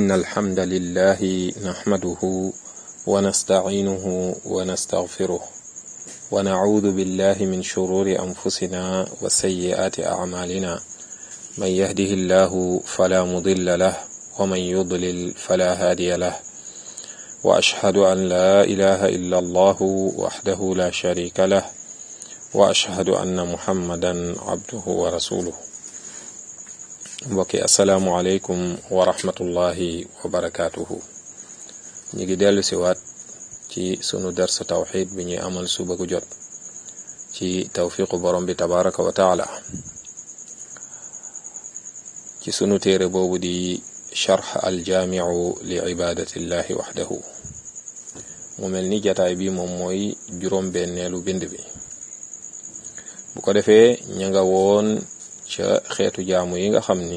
إن الحمد لله نحمده ونستعينه ونستغفره ونعوذ بالله من شرور أنفسنا وسيئات أعمالنا من يهده الله فلا مضل له ومن يضلل فلا هادي له وأشهد أن لا إله إلا الله وحده لا شريك له وأشهد أن محمدا عبده ورسوله mbokki asalaamualeykum wa rahmatullahi wa barakaatuhu ñu ngi dellu si waat ci sunu darsa tawxid bi ñuy amal suba gu jot ci tawfiqu borom bi tabaraka wa taala ci sunu téere boobu di charx aljaamiu li ibadatillahi waxdahu mu mel ni jataay bi moom mooy juróom benneelu bind bi bu ko defee ña nga woon ca xeetu jaamu yi nga xam ni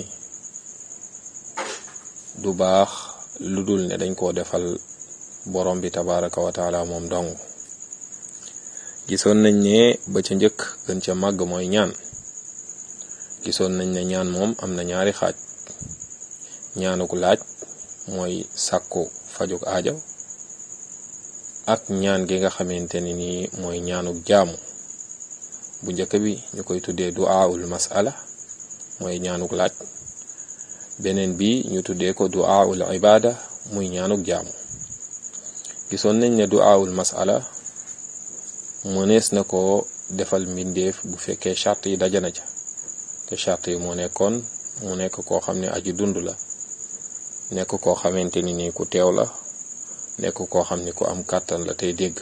du baax lu dul ne dañ koo defal borom bi tabaraka wa taala moom dong gisoon nañ ne ba ca njëkk gën ca màgg mooy ñaan gisoon nañ ne ñaan moom am na ñaari xaaj ñaanuk laaj mooy sàkku fajuk aajo ak ñaan gi nga xamante ni nii mooy ñaanuk jaamu bu njëkk bi ñu koy tuddee du'aul masala mooy ñaanuk laaj beneen bi ñu tuddee ko du'aul ibada muy ñaanuk jaamu gisoon nañ ne du'aul masala mënees na ko defal mbindeef bu fekkee charte yi dajana ca te charte yi moo nekkoon mu nekk koo xam ne aji dund la nekk koo xamante ni nii ku teew la nekk koo xam ni ku am kàttan la tey dégg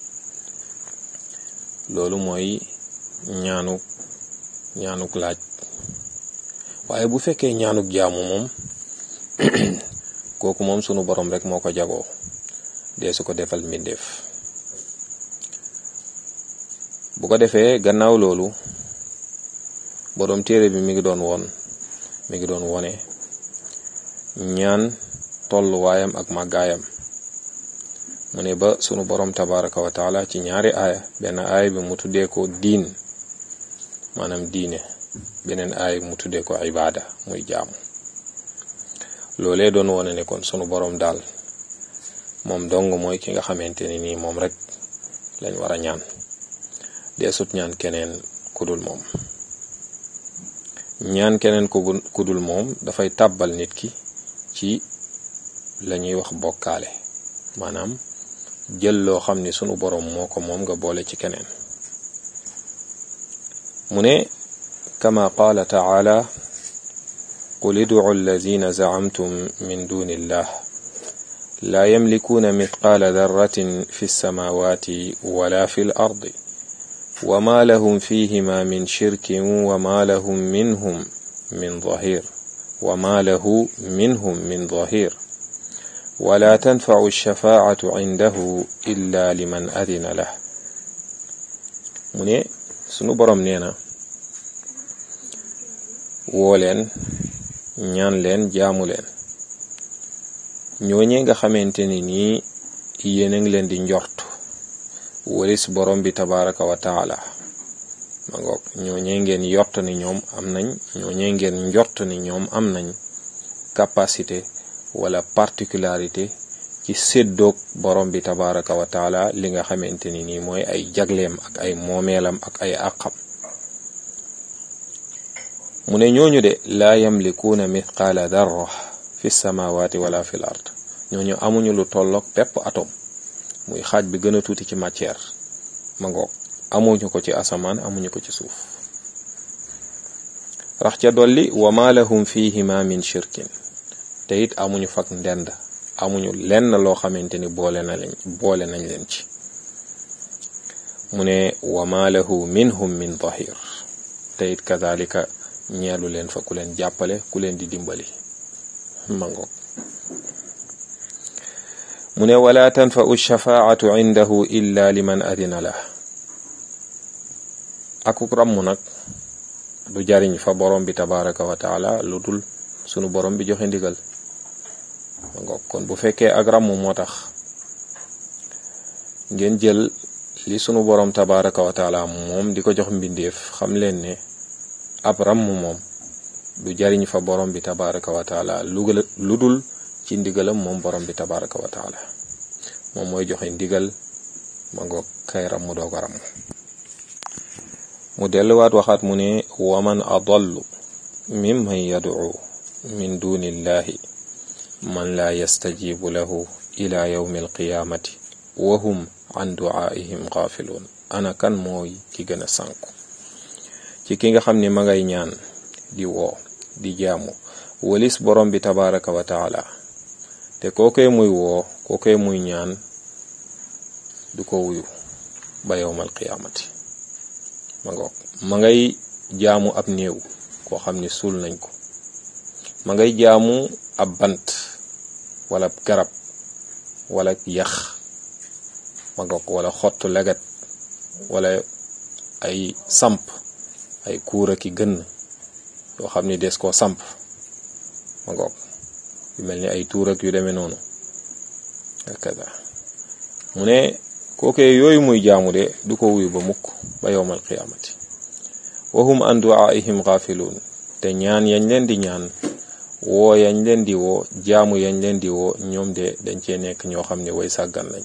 loolu mooy ñaanuk ñaanuk laaj waaye bu fekkee ñaanuk jaamu moom kooku moom sunu borom rek moo ko jagoo dee su ko defal mbindeef bu ko defee gannaaw loolu borom téere bi mi ngi doon woon mi ngi doon wone ñaan tolluwaayam ak màggaayam mu ne ba sunu borom tabaraka wa taala ci ñaari aaya benn aaya bi mu tuddee ko diin maanaam diine beneen aaya mu tuddee ko ibaada muy jaamu loolee doon wone ne kon sunu borom daal moom dong mooy ki nga xamante ni nii moom rek lañ war a ñaan dee sut ñaan keneen kudul moom ñaan keneen kudul moom dafay tàbbal nit ki ci la ñuy wax bokkaale maanaam jël loo xam ni sunu boroom moo ko moom nga boole ci keneen mu ne kama qaala taala qul idcu alladina zacamtum min duni illah laa yamlikuuna mithqaala darratin fi lsamawati wala fi l ardi wama lahum fihima min shirkin wama lahum minhum min zahir wama lahu minhum min zahir wala tanfacu alshafaacatu cindahu illa liman adina lah mu ne sunu boroom nee na woo leen ñaan leen jaamu leen ñooñee nga xamante ni nii yéen a ngi leen di njort walis borom bi tabaraka wa taala ma ngoog ñooñee ngeen yort ni ñoom am nañ ñooñee ngeen njort ni ñoom am nañ capacité wala particularité ci séddoog borom bi tabaraka wa taala li nga xamante ni nii mooy ay jagleem ak ay moomeelam ak ay àqam mu ne ñooñu de laa yamlikuuna mithqaala darra fi samawati wala fi l ard ñooñu amuñu lu tolloog pepp atome muy xaaj bi gën a tuuti ci matière ma ngoog amuñu ko ci asamaan amuñu ko ci suuf rax ca dolli wa ma lahum fihima min shirkin te it amuñu fak ndend amuñu lenn loo xamante ni boole na leen boole nañ leen ci mu ne wa ma lahu minhum min zahir te it kadalika ñeelu leen fa ku leen jàppale ku leen di dimbali ma ngoog mu ne wala tanfau shafaatu indahu illa liman adina la akuk ramm nag du jariñ fa borom bi tabaraka wa taala lu dul sunu borom bi joxe ndigal ma ngoog kon bu fekkee ak ramm moo tax ngeen jël li sunu borom tabaraka wa taala moom di ko jox mbindeef xam leen ne ab ramm moom du jariñ fa borom bi tabaraka wa taala lu lu dul ci ndigalam moom borom bi tabaraka wa taala moom mooy joxe ndigal ma ngoog kay ram mu doog a ram mu delluwaat waxaat mu ne waman adallu mimman yad'u min dunillahi man la yastajibu lahu ila yawmi alqiyamati wa hum an du'aihim ghafiluun ana kan mooy ki gën a sànku ci ki nga xam ne ma ngay ñaan di woo di jaamu walis borom bi tabaraka wa taala te kookee muy woo kookee muy ñaan du ko wuyu ba yowmal qiyaamati ma ngoog ma ngay jaamu ab néew koo xam ni suul nañ ko ma ngay jaamu ab bant wala garab wala yax ma ngoog wala xottu leget wala ay samp ay kuura ki gën yoo xam ni des koo samp ma ngoog yu mel ni ay tuur ak yu demee noonu akada mu ne kookee yooyu muy jaamu de du ko wuyu ba mukk ba yowmal qiyaamati wahum an du'aihim ghafiluun te ñaan yañ leen di ñaan woo yañ leen di woo jaamu yañ leen di woo ñoom de dañ cee nekk ñoo xam ne way sàggan lañ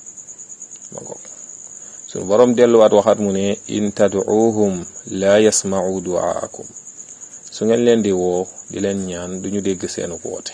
ma ngoog suñu boroom delluwaat waxaat mu ne in tad'uuhum laa yasma'u du'aakum su ngeen leen di woo di leen ñaan duñu dégg seenu woote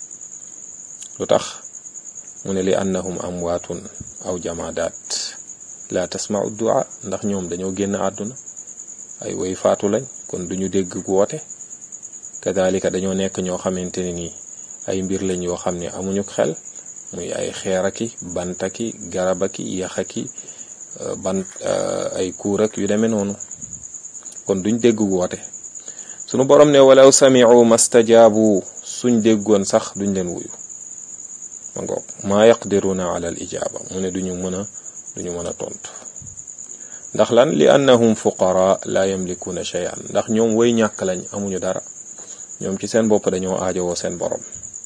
lu tax mu ne li annahum amwaatun aw jamaadaat la tasma'u du'a ndax ñoom dañoo génn àdduna ay way faatu lañ kon duñu dégg woote kadalika dañoo nekk ñoo xamante ne nii ay mbir lañ yoo xam ne amuñu xel muy ay xeeraki bantaki garabaki yaxaki bant ay kuurak yu demee noonu kon duñ dégg woote sunu borom ne walaw sami'u mastajaabu suñ déggoon sax duñ leen wuyu ma ngoog maa yaqdiruna ala al ijaaba mu ne duñu mën a duñu mën a tontu ndax lan li annahum fuqara la yamlikuuna shay'an ndax ñoom way ñàkk lañ amuñu dara ñoom ci seen bopp dañoo aajowoo seen borom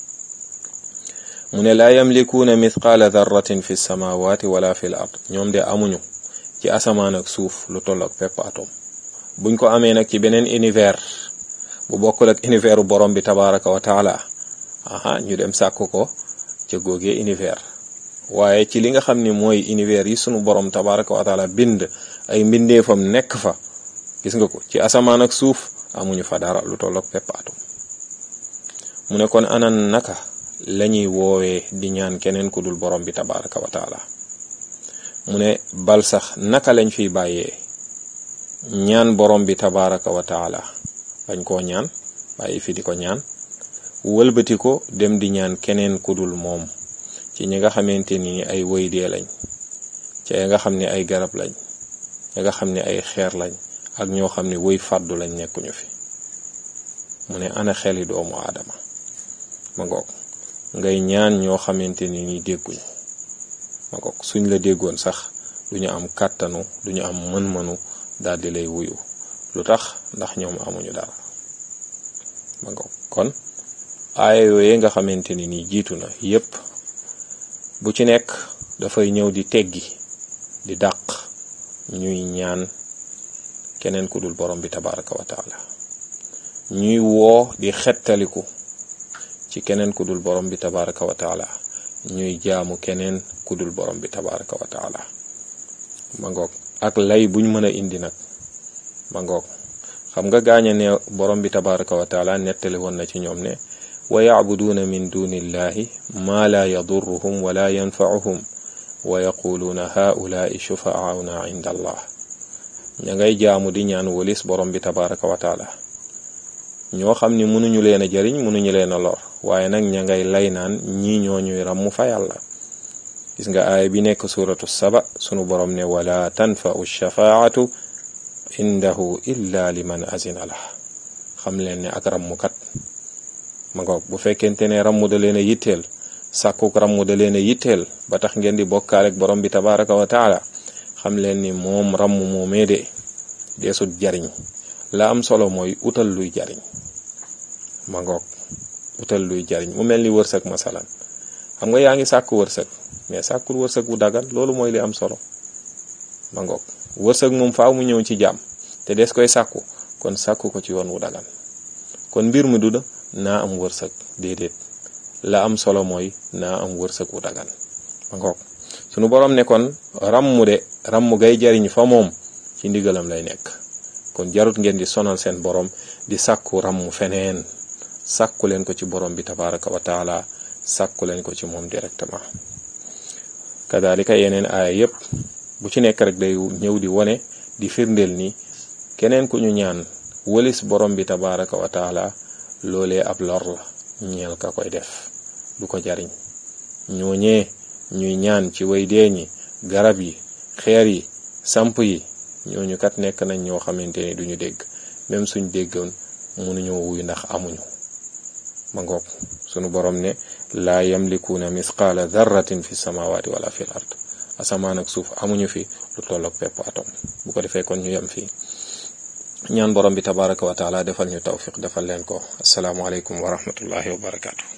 mu ne laa yamlikuuna mithqaala darratin fi samawati wala fi l ard ñoom de amuñu ci asamaan ak suuf lu toll ak pepp atom buñ ko amee nag ci beneen univers bu bokkul ak univers borom bi tabaraka wa taala aha ñu dem sàkk ko ca góogee univers waaye ci li nga xam ni mooy univers yi sunu borom tabaraka wa taala bind ay mbindeefam nekk fa gis nga ko ci asamaan ak suuf amuñu fa dara lu toll ak pepp atom mu ne kon anan naka lañuy woowee di ñaan keneen ku dul borom bi tabaraka wa taala mu ne bal sax naka lañ fiy bàyyee ñaan borom bi tabaraka wa taala bañ koo ñaan bàyyi fi di ko ñaan wëlbati ko dem di ñaan keneen ku dul moom ci ñi nga xamante ni ay woy dee lañ ci ay nga xam ne ay garab lañ ñi nga xam ne ay xeer lañ ak ñoo xam ne woy fàddu lañ nekkuñu fi mu ne ana xeli doomu aadama ma ngoog ngay ñaan ñoo xamante ni ni dégguñu ma ngoog suñ la déggoon sax duñu am kàttanu duñu am mën-mënu daal di lay wuyu lu tax ndax ñoom amuñu dara ma ngoog kon aaya yooye nga xamante ni nii jiitu na yépp bu ci nekk dafay ñëw di teggi di dàq ñuy ñaan keneen ku dul borom bi tabaraka wa taala ñuy woo di xettaliku ci keneen ku dul borom bi tabaraka wa taala ñuy jaamu keneen ku dul borom bi tabaraka wa taala ma ngoog ak lay buñ mën a indi nag ma ngoog xam nga gaaña ne borom bi tabaraka wa taala nettali woon na ci ñoom ne wa yacbuduuna min dunillahi ma la yadurruhum wala yanfauhum wa yaquluuna haulaai shufaauna inda allah ña ngay jaamu di ñaan walis borom bi tabaraka wa taala ñoo xam ni mënuñu leen a jariñ mënuñu leen a lor waaye nag ña ngay lay naan ñii ñoo ñuy ràmm fa yàlla gis nga aaya bi nekk suratu saba sunu borom ne wala tanfau shafaatu indahu illa liman azina lah xam leen ne ak rammukat ma ngoog bu fekkente ne rammu da leen a yitteel sàkkuk rammu da leen a yitteel ba tax ngeen di bokkaale ak borom bi tabaraka wa taala xam leen ni moom ramm moomee de deesut jariñ la am solo mooy utal luy jariñ ma ngoog utal luy jariñ mu mel ni wërsëg masalan xam nga yaa ngi sàkk wërsëg mais sàkkul wërsëg bu dagan loolu mooy li am solo ma ngoog wërsëg moom faaw mu ñëw ci jàmm te des koy sàkku kon sàkku ko ci yoon wu dagan kon mbir mi du da naa am wërsëg déedéet la am solo mooy naa am wërsëg wu dagan ma ngoog sunu borom ne kon ràmm de ràmm gay jariñ fa moom ci ndigalam lay nekk kon jarut ngeen di sonal seen borom di sàkku ràmm feneen sàkku leen ko ci borom bi tabaraka wa taala sàkku leen ko ci moom directement kadalika yeneen aaya yépp bu ci nekk rek day ñëw di wone di firndeel ni keneen ku ñu ñaan wëlis borom bi tabaraka wa taala loolee ab lor la ñeel ka koy def du ko jariñ ñooñee ñuy ñaan ci way dee ñi garab yi xeer yi samp yi ñooñu kat nekk nañ ñoo xamante ni duñu dégg même suñ déggoon mënuñoo wuy ndax amuñu ma ngoog sunu borom ne laa yamlikuuna misqaala darratin fi samawati wala fil ard asamaan ak suuf amuñu fi lu tolloog pepp atom bu ko defee kon ñu yem fii ñaan borom bi tabaraka wa taala defal ñu tawfiq defal leen ko asalaamualeykum wa rahmatullahi wa barakaatu.